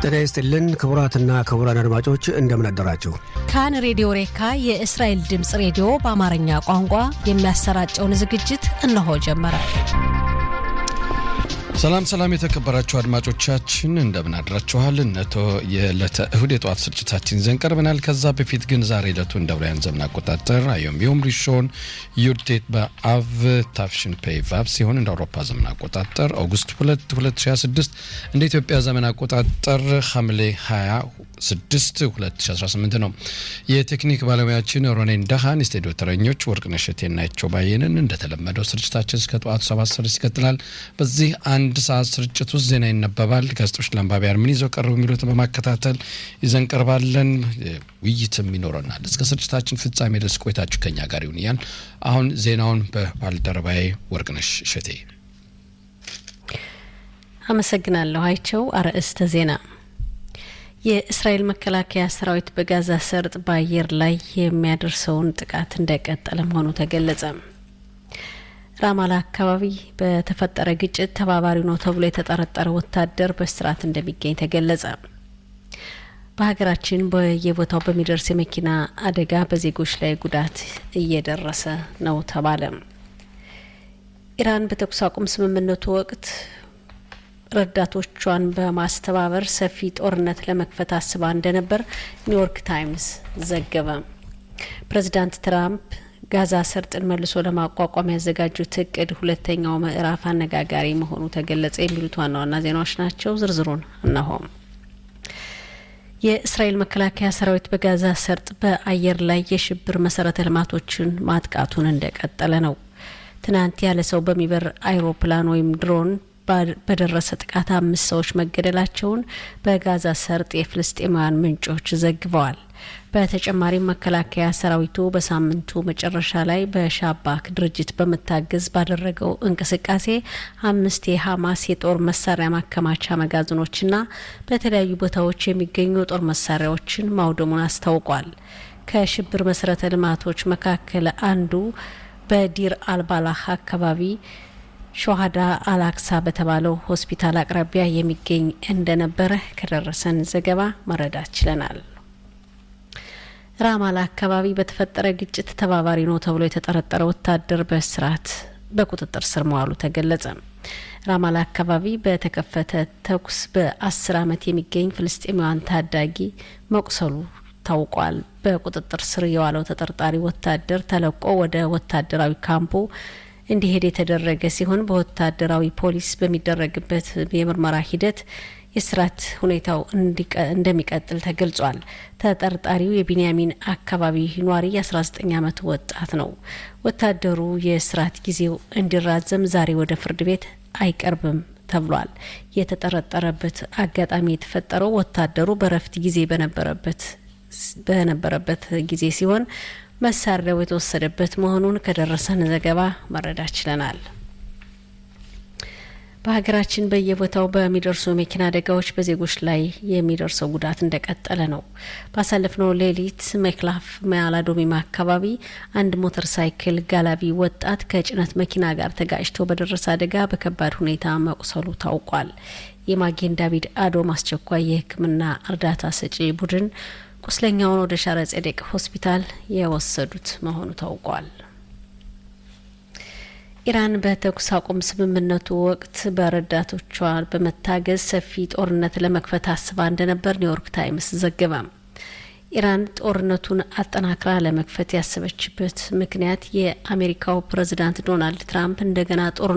ጤና ይስጥልን ክቡራትና ክቡራን አድማጮች እንደምን አደራችሁ። ካን ሬዲዮ ሬካ የእስራኤል ድምፅ ሬዲዮ በአማርኛ ቋንቋ የሚያሰራጨውን ዝግጅት እነሆ ጀመረ። ሰላም ሰላም፣ የተከበራችሁ አድማጮቻችን እንደምን አድራችኋል? እነቶ የዕለተ እሁድ የጠዋት ስርጭታችን ይዘን ቀርበናል። ከዛ በፊት ግን ዛሬ ዕለቱ እንደ አውሮፓውያን ዘመን አቆጣጠር አዮም ዮም ሪሾን ዩርቴት በአቭ ታፍሽን ፔይ ቫብ ሲሆን እንደ አውሮፓ ዘመን አቆጣጠር ኦገስት 2 2026 እንደ ኢትዮጵያ ዘመን አቆጣጠር ሐምሌ 26 2018 ነው። የቴክኒክ ባለሙያችን ሮኔን ደሃን፣ የስቱዲዮ ተረኞች ወርቅነሽ እቴና ናቸው ባየንን። እንደተለመደው ስርጭታችን እስከ ጠዋቱ ሰባት ሰዓት ይቀጥላል። በዚህ አንድ ሰዓት ስርጭት ውስጥ ዜና ይነበባል። ጋዜጦች ለአንባቢያን ምን ይዘው ቀርቡ የሚሉትን በማከታተል ይዘን ቀርባለን። ውይይትም ይኖረናል። እስከ ስርጭታችን ፍጻሜ ድረስ ቆይታችሁ ከኛ ጋር ይሁን እያል አሁን ዜናውን በባልደረባዬ ወርቅነሽ እሸቴ አመሰግናለሁ። አይቸው አርዕስተ ዜና የእስራኤል መከላከያ ሰራዊት በጋዛ ሰርጥ በአየር ላይ የሚያደርሰውን ጥቃት እንደቀጠለ መሆኑ ተገለጸ። ራማላ አካባቢ በተፈጠረ ግጭት ተባባሪ ነው ተብሎ የተጠረጠረ ወታደር በእስራት እንደሚገኝ ተገለጸ። በሀገራችን በየቦታው በሚደርስ የመኪና አደጋ በዜጎች ላይ ጉዳት እየደረሰ ነው ተባለ። ኢራን በተኩስ አቁም ስምምነቱ ወቅት ረዳቶቿን በማስተባበር ሰፊ ጦርነት ለመክፈት አስባ እንደነበር ኒውዮርክ ታይምስ ዘገበ። ፕሬዚዳንት ትራምፕ ጋዛ ሰርጥን መልሶ ለማቋቋም ያዘጋጁት እቅድ ሁለተኛው ምዕራፍ አነጋጋሪ መሆኑ ተገለጸ። የሚሉት ዋና ዋና ዜናዎች ናቸው። ዝርዝሩን እነሆም። የእስራኤል መከላከያ ሰራዊት በጋዛ ሰርጥ በአየር ላይ የሽብር መሰረተ ልማቶችን ማጥቃቱን እንደቀጠለ ነው። ትናንት ያለ ሰው በሚበር አይሮፕላን ወይም ድሮን በደረሰ ጥቃት አምስት ሰዎች መገደላቸውን በጋዛ ሰርጥ የፍልስጤማውያን ምንጮች ዘግበዋል። በተጨማሪም መከላከያ ሰራዊቱ በሳምንቱ መጨረሻ ላይ በሻባክ ድርጅት በመታገዝ ባደረገው እንቅስቃሴ አምስት የሀማስ የጦር መሳሪያ ማከማቻ መጋዘኖችና በተለያዩ ቦታዎች የሚገኙ የጦር መሳሪያዎችን ማውደሙን አስታውቋል። ከሽብር መሰረተ ልማቶች መካከል አንዱ በዲር አልባላህ አካባቢ ሾሃዳ አላክሳ በተባለው ሆስፒታል አቅራቢያ የሚገኝ እንደነበረ ከደረሰን ዘገባ መረዳት ችለናል። ራማላ አካባቢ በተፈጠረ ግጭት ተባባሪ ነው ተብሎ የተጠረጠረ ወታደር በእስራት በቁጥጥር ስር መዋሉ ተገለጸ። ራማላ አካባቢ በተከፈተ ተኩስ በአስር ዓመት የሚገኝ ፍልስጤማውያን ታዳጊ መቁሰሉ ታውቋል። በቁጥጥር ስር የዋለው ተጠርጣሪ ወታደር ተለቆ ወደ ወታደራዊ ካምፑ እንዲሄድ የተደረገ ሲሆን በወታደራዊ ፖሊስ በሚደረግበት የምርመራ ሂደት የስራት ሁኔታው እንደሚቀጥል ተገልጿል። ተጠርጣሪው የቢንያሚን አካባቢ ኗሪ የ19 ዓመት ወጣት ነው። ወታደሩ የስራት ጊዜው እንዲራዘም ዛሬ ወደ ፍርድ ቤት አይቀርብም ተብሏል። የተጠረጠረበት አጋጣሚ የተፈጠረው ወታደሩ በረፍት ጊዜ በነበረበት በነበረበት ጊዜ ሲሆን መሳሪያው የተወሰደበት መሆኑን ከደረሰን ዘገባ መረዳት ችለናል። በሀገራችን በየቦታው በሚደርሱ መኪና አደጋዎች በዜጎች ላይ የሚደርሰው ጉዳት እንደቀጠለ ነው። ባሳለፍነው ሌሊት መክላፍ ማላዶሚማ አካባቢ አንድ ሞተር ሳይክል ጋላቢ ወጣት ከጭነት መኪና ጋር ተጋጭቶ በደረሰ አደጋ በከባድ ሁኔታ መቁሰሉ ታውቋል። የማጌን ዳቪድ አዶም አስቸኳይ የሕክምና እርዳታ ሰጪ ቡድን ቁስለኛውን ወደ ሻረ ጼዴቅ ሆስፒታል የወሰዱት መሆኑ ታውቋል። ኢራን በተኩስ አቁም ስምምነቱ ወቅት በረዳቶቿ በመታገዝ ሰፊ ጦርነት ለመክፈት አስባ እንደነበር ኒውዮርክ ታይምስ ዘገበ። ኢራን ጦርነቱን አጠናክራ ለመክፈት ያሰበችበት ምክንያት የአሜሪካው ፕሬዚዳንት ዶናልድ ትራምፕ እንደገና ጦር